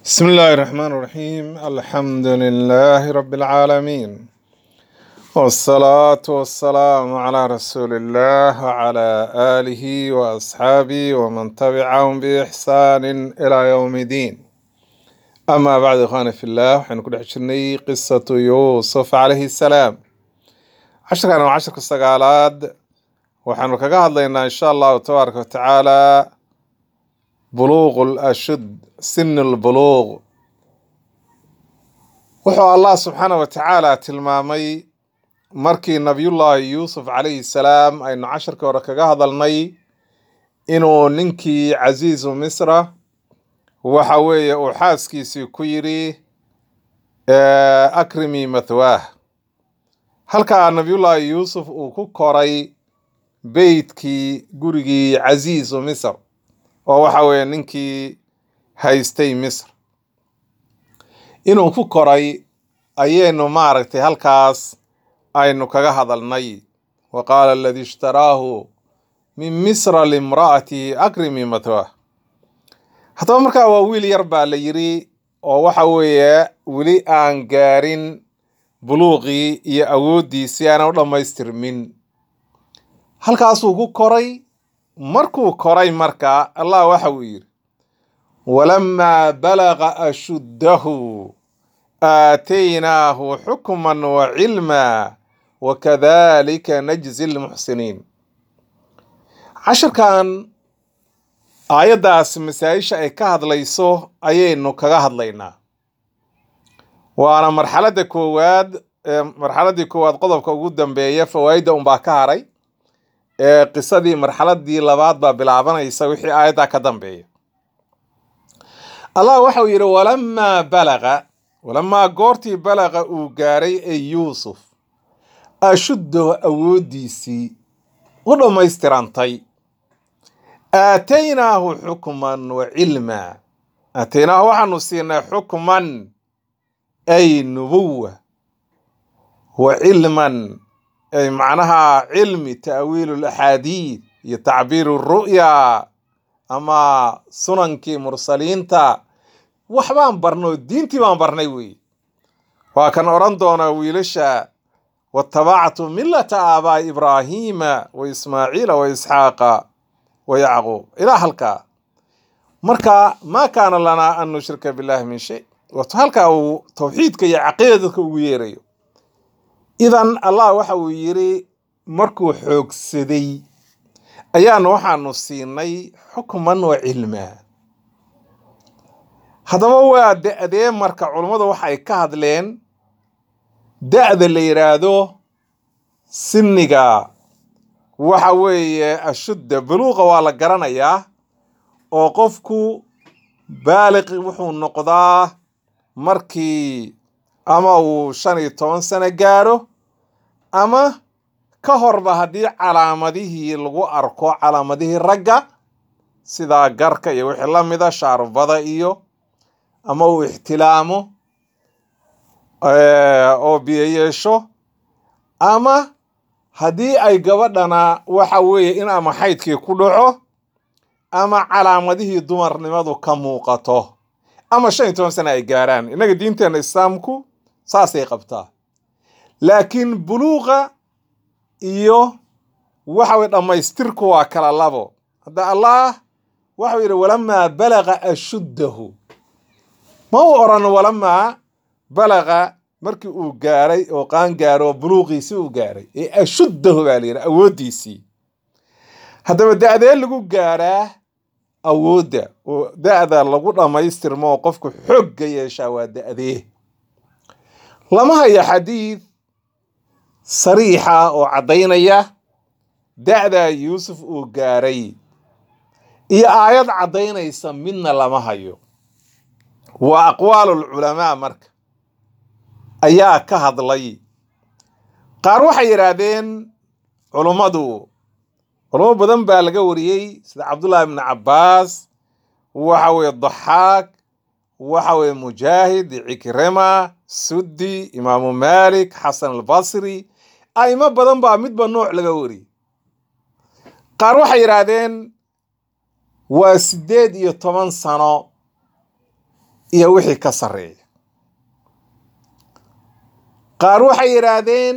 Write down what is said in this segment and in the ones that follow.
بسم الله الرحمن الرحيم الحمد لله رب العالمين والصلاة والسلام على رسول الله وعلى آله وأصحابه ومن تبعهم بإحسان إلى يوم الدين أما بعد إخواني في الله وحين كل حشرني قصة يوسف عليه السلام عشر كانوا عشر قصة وحين كقاعد لنا إن شاء الله تبارك وتعالى بلوغ الأشد سن البلوغ wuxuu allah subxaana wa tacaala tilmaamay markii nabiyullaahi yuusuf calayhi salaam aynu casharkii hore kaga hadalnay inuu ninkii casiisu misra waxa weeye uu xaaskiisii ku yidhi akrimi mathwaah halkaa nabiyullaahi yuusuf uu ku koray beytkii gurigii casiisu misr oo waxa weeye ninkii haystay misr inuu ku koray ayaynu maaragtay halkaas aynu kaga hadalnay wa qaala aladii ishtaraahu min misra limra'atihi akrimi mathwaah haddaba markaa waa wiil yar baa la yidhi oo waxa weeye weli aan gaarin buluuqii iyo awooddiisii aanan u dhammaystirmin halkaasuu ku koray markuu koray marka allah waxa uu yidhi walamaa balaga ashuddahu aataynaahu xukman wa cilma wakadalika najzi lmuxsiniin casharkan aayaddaas masaa-isha ay ka hadlayso ayaynu kaga hadlaynaa waana marxaladda koowaad marxaladdii koowaad qodobka ugu dambeeya fawaa'idda unbaa ka haray ee qisadii marxaladii labaad baa bilaabanaysa wixii aayaddaa ka dambeeya allah waxau yidhi walamaa balaga walamaa goortii balaqa uu gaaray ee yuusuf ashuddahu awooddiisii u dhammaystirantay aataynaahu xukman wa cilmaa aataynaahu waxaanu siinay xukman ay nubuwa wa cilman ay macnaha cilmi ta'wiilu laxaadiid iyo tacbiiru ru'ya ama sunankii mursaliinta waxbaan barnoo diintii baan barnay weeye waa kan odhan doonaa wiilasha watabactu millata aabaa'i ibraahiima wa ismaaciila wa isxaaqa wa yacquub ilaa halkaa marka maa kaana lanaa an nushrika billahi min shay wato halkaa uu tawxiidka iyo caqiida dadka ugu yeerayo idan allah waxa uu yidhi markuu xoogsaday ayaanu waxaanu siinay xukman wa cilmaa haddaba waa da-dee marka culummadu waxay ka hadleen da-da la yidhaahdo sinniga waxa weeye ashudda buluuqa waa la garanayaa oo qofku baaliqi wuxuu noqdaa markii ama uu shan iyo toban sano gaaro ama ka horba haddii calaamadihii lagu arko calaamadihii ragga sida garka iyo wixii la mida shaarubada iyo ama uu ixtilaamo oo biyo yeesho ama haddii ay gabadhana waxa weeye in ama xaydkii ku dhaco ama calaamadihii dumarnimadu ka muuqato ama shan iyo toban sana ay gaaraan innaga diinteena islaamku saasay qabtaa laakiin buluuqa iyo waxa weye dhammaystirku waa kala labo hadda allah waxau yidhi walamaa balaga ashuddahu ma uu odhan walamaa balaga markii uu gaaray oo qaan gaaro buluuqiisii uu gaaray ee ashuddahu baa la yidhi awooddiisii haddaba da-dee lagu gaaraa awoodda oo da-da lagu dhammaystirmo oo qofku xoogga yeeshaa waa da-dee lama haya xadiid sariixa oo caddaynaya da-daa yuusuf uu gaaray iyo aayad caddaynaysa midna lama hayo waa aqwaalulculamaa marka ayaa ka hadlay qaar waxay yidhaahdeen culummadu culummo badan baa laga wariyey sida cabdullaahi ibni cabbaas waxa weye daxaak waxa weye mujaahid cikrima suddi imaamu maalik xasan albasri a'imo badan baa midba nooc laga wariyey qaar waxay yidhaahdeen waa siddeed iyo toban sano iyo wixii ka sarreeya qaar waxay yidhaahdeen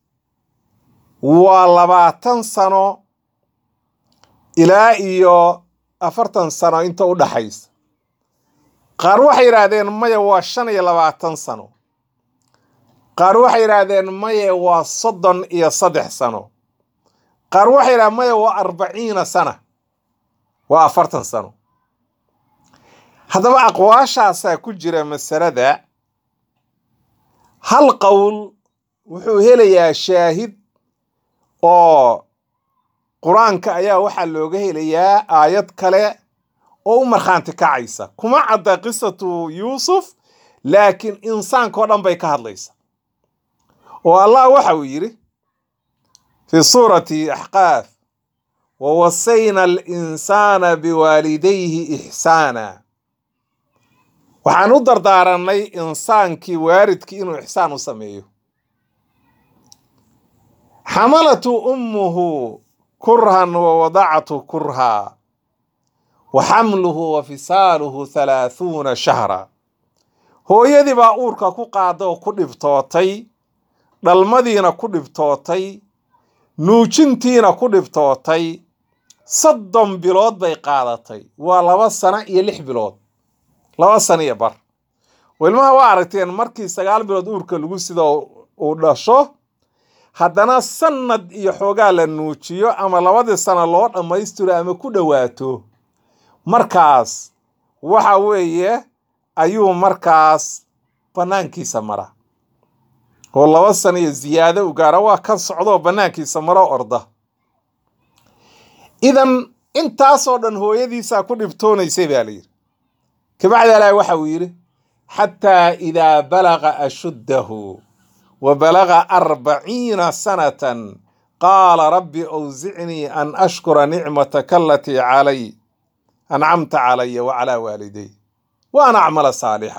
waa labaatan sano ilaa iyo afartan sano inta u dhaxaysa qaar waxay yidhaahdeen maya waa shan iyo labaatan sano qaar waxay yidhaahdeen maye waa soddon iyo saddex sano qaar waxay yidhahdeen maya waa arbaciina sana waa afartan sano haddaba aqwaashaasaa ku jira masalada hal qowl wuxuu helayaa shaahid oo qur-aanka ayaa waxaa looga helayaa aayad kale oo u markhaanti kacaysa kuma cadda qisatu yuusuf laakiin insaankao dhan bay ka hadlaysa oo allah waxa uu yidhi fi suurati axqaaf wawasayna alinsaana biwaalidayhi ixsaana waxaan u dardaaranay insaankii waalidkii inuu ixsaan u sameeyo xamalatu ummuhu kurhan wa wadactu kurhaa wa xamluhu wa fisaaluhu halaahuuna shahra hooyadii baa uurka ku qaada oo ku dhibtootay dhalmadiina ku dhibtootay nuujintiina ku dhibtootay soddon bilood bay qaadatay waa laba sano iyo lix bilood laba sano iyo bar wilmaha waa aragteen markii sagaal bilood uurka lagu sida uu dhasho haddana sanad iyo xoogaa la nuujiyo ama labadii sano loo dhammaystiro ama ku dhowaato markaas waxa weeye ayuu markaas bannaankiisa mara oo laba sano iyo ziyaado u gaara waa ka socdoo bannaankiisa maro orda idan intaasoo dhan hooyadiisaa ku dhibtoonaysay baa layidhi kabacdi alaahi waxa uu yidhi xataa idaa balaga ashuddahu wa balaga arbaciina sanatan qaala rabbi awsicnii an ashkura nicmataka alatii calay ancamta calaya wa calaa waaliday wa an acmala saalixa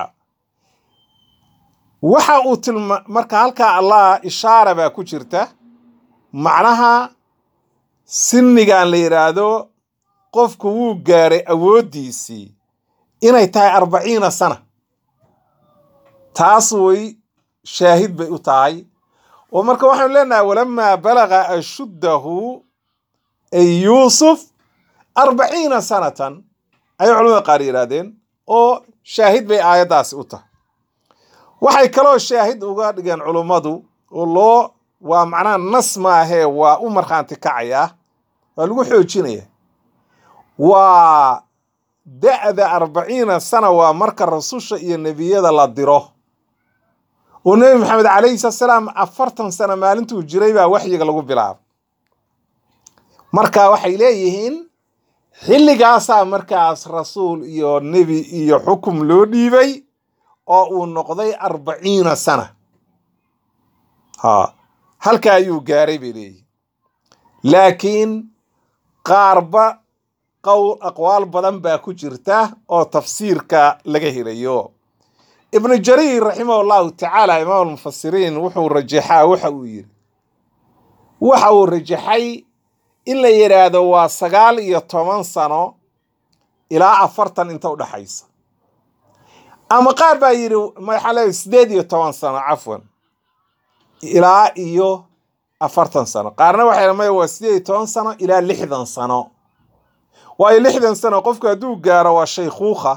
waxa uu tilma marka halkaa allah ishaara baa ku jirta macnaha sinnigan la yidhaahdo qofku wuu gaaray awooddiisii inay tahay arbaciina sana taas way shaahid bay u tahay oo marka waxaanu leenahay walamaa balaga ashuddahu ay yuusuf arbaciina sanatan ayay culamada qaar yidhaahdeen oo shaahid bay aayaddaasi u tahay waxay kaloo shaahid uga dhigeen culummadu oo loo waa macnaha nas maahee waa u markhaanti kacayaa waa lagu xoojinaya waa da'da arbaciina sana waa marka rasusha iyo nebiyada la diro oo nebi maxamed calayhi salaatu salaam afartan sano maalintuu jiray baa waxyiga lagu bilaabay marka waxay leeyihiin xilligaasaa markaas rasuul iyo nebi iyo xukum loo dhiibay oo uu noqday arbaciina sana ha halka ayuu gaaray bay leeyihin laakiin qaarba qowl aqwaal badan baa ku jirta oo tafsiirka laga helayo ibnu jariir raximah allahu tacaala imaam almufasiriin wuxuu rajaxaa waxa uu yidhi waxa uu rajaxay in la yidhaahdo waa sagaal iyo toban sano ilaa afartan inta u dhaxaysa ama qaar baa yidhi maxaa leeyahay sideed iyo toban sano cafwan ilaa iyo afartan sano qaarna waxay maya waa sideed iyo toban sano ilaa lixdan sano waayo lixdan sano qofku hadduu gaaro waa shaykhuukha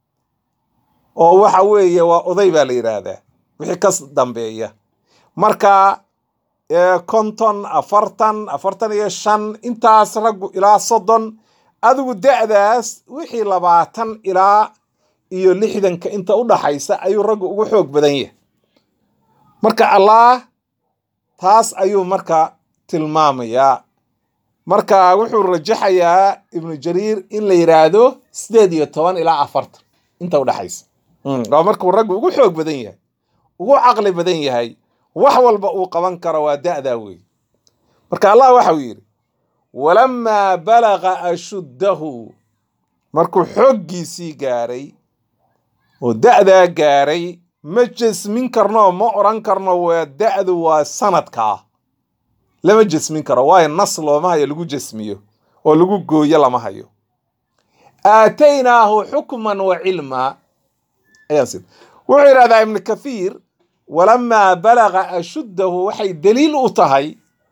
oo waxa weeye waa oday baa la yidhaahdaa wixii ka dambeeya marka konton afartan afartan iyo shan intaas raggu ilaa soddon adigu da'daas wixii labaatan ilaa iyo lixdanka inta u dhaxaysa ayuu raggu ugu xoog badan yahay marka allah taas ayuu marka tilmaamayaa marka wuxuu rajaxayaa ibnu jariir in la yidhaahdo sideed iyo toban ilaa afartan inta u dhaxaysa waa markuu raggu ugu xoog badan yahay ugu caqli badan yahay wax walba uu qaban karo waa da'daa wey marka allah waxau yidhi walamaa balaga ashuddahu markuu xooggiisii gaaray oo da'daa gaaray ma jesmin karno ma odran karno waa da'du waa sanadkaa lama jesmin karo waayo nas looma hayo lagu jesmiyo oo lagu gooyo lama hayo aataynaahu xukman wa cilmaa ayaan siin wuxuu yidhahdaa ibnu kathiir walamaa balaga ashuddahu waxay daliil u tahay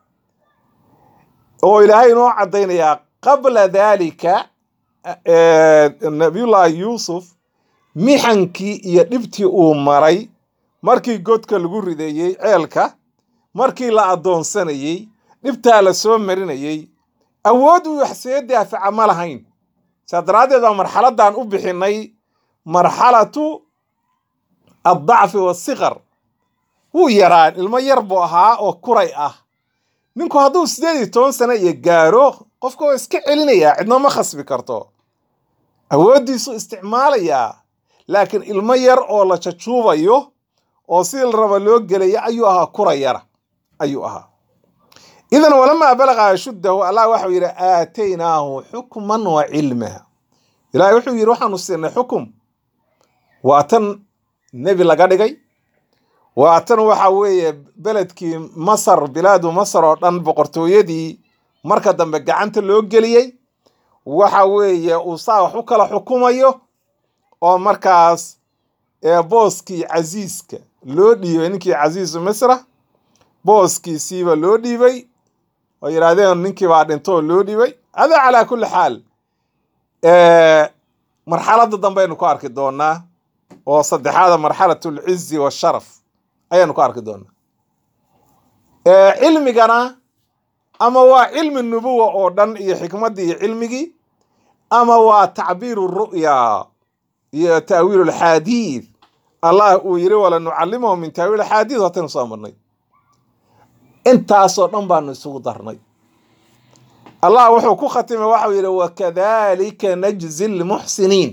oo ilaahay inoo caddaynayaa qabla daalika nabiyullaahi yuusuf mixankii iyo dhibtii uu maray markii godka lagu rideeyey ceelka markii la addoonsanayey dhibtaa la soo marinayey awood uu wax see daafaca ma lahayn saa daraaddeed baa marxaladdan u bixinnay marxalatu addacfi wasikar wuu yaraan ilmo yar buu ahaa oo kuray ah ninku hadduu siddeed iyo toban sano iyo gaaro qofka waa iska celinayaa cidna ma khasbi karto awooddiisu isticmaalayaa laakiin ilmo yar oo la jajuubayo oo sidii la raba loo gelaya ayuu ahaa kura yara ayuu ahaa idan walamaa balaqa ashuddahu allah waxau yidhi aataynaahu xukman wa cilma ilaahay wuxuu yidhi waxaanu siinay xukum waa tan nebi laga dhigay waa tan waxa weeye beledkii masar bilaadu masar oo dhan boqortooyadii marka dambe gacanta loo geliyey waxa weeye uu saa wax u kala xukumayo oo markaas booskii casiiska loo dhiibay ninkii casiisu misra booskiisiiba loo dhiibay oo yidhaahdeen ninkii baa dhintoo loo dhiibay hada calaa kulli xaal marxaladda dambeaynu ku arki doonaa oo saddexaada marxalat alcizi washaraf ayaanu ku arki doonaa cilmigana ama waa cilmi nubuwa oo dhan iyo xikmaddii iyo cilmigii ama waa tacbiiru ru'ya iyo ta'wiilu alxaadiid allah uu yidhi wala nucallimahu min ta'wiil axaadiid hataynu soo marnay intaasoo dhan baanu isugu darnay allah wuxuu ku khatimay waxau yidhi wakadalika najzi lmuxsiniin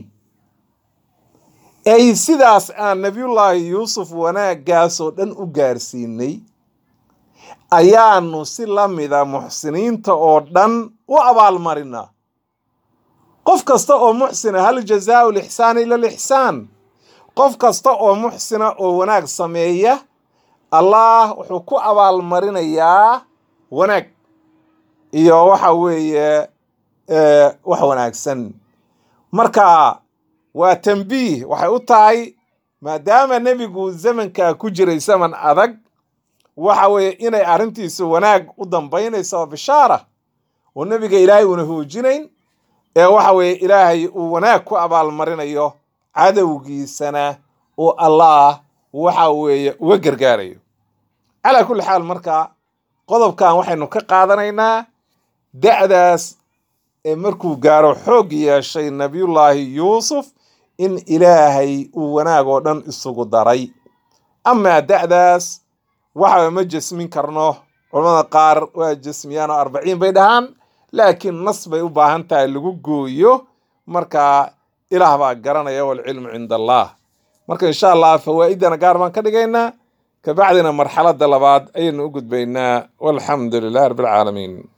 ay sidaas aan nabiyullaahi yuusuf wanaaggaasoo dhan u gaarsiinay ayaanu si la mida muxsiniinta oo dhan u abaalmarinaa qof kasta oo muxsina hal jazaau lixsaani ila lixsaan qof kasta oo muxsina oo wanaag sameeya allah wuxuu ku abaalmarinayaa wanaag iyo waxa weeye wax wanaagsan marka waa tambiih waxay u tahay maadaama nebigu zamankaa ku jiray zaman adag waxa weeye inay arrintiisu wanaag u dambaynayso oo bishaara oo nebiga ilaahay uuna hoojinayn ee waxa weeye ilaahay uu wanaag ku abaalmarinayo cadowgiisana uu allah waxa weeye uga gargaarayo calaa kulli xaal marka qodobkan waxaynu ka qaadanaynaa da'daas ee markuu gaaro xoog yeeshay nabiyullaahi yuusuf in ilaahay uu wanaag oo dhan isugu daray amaa da'daas waxaba ma jesmin karno culamada qaar waa jesmiyaan oo arbaciin bay dhahaan laakiin nas bay u baahan tahay lagu gooyo marka ilaah baa garanaya walcilmu cinda allah marka insha allah fawaa'idana gaar baan ka dhigaynaa kabacdina marxaladda labaad ayaynu u gudbaynaa walxamdu lilah rabbi alcaalamiin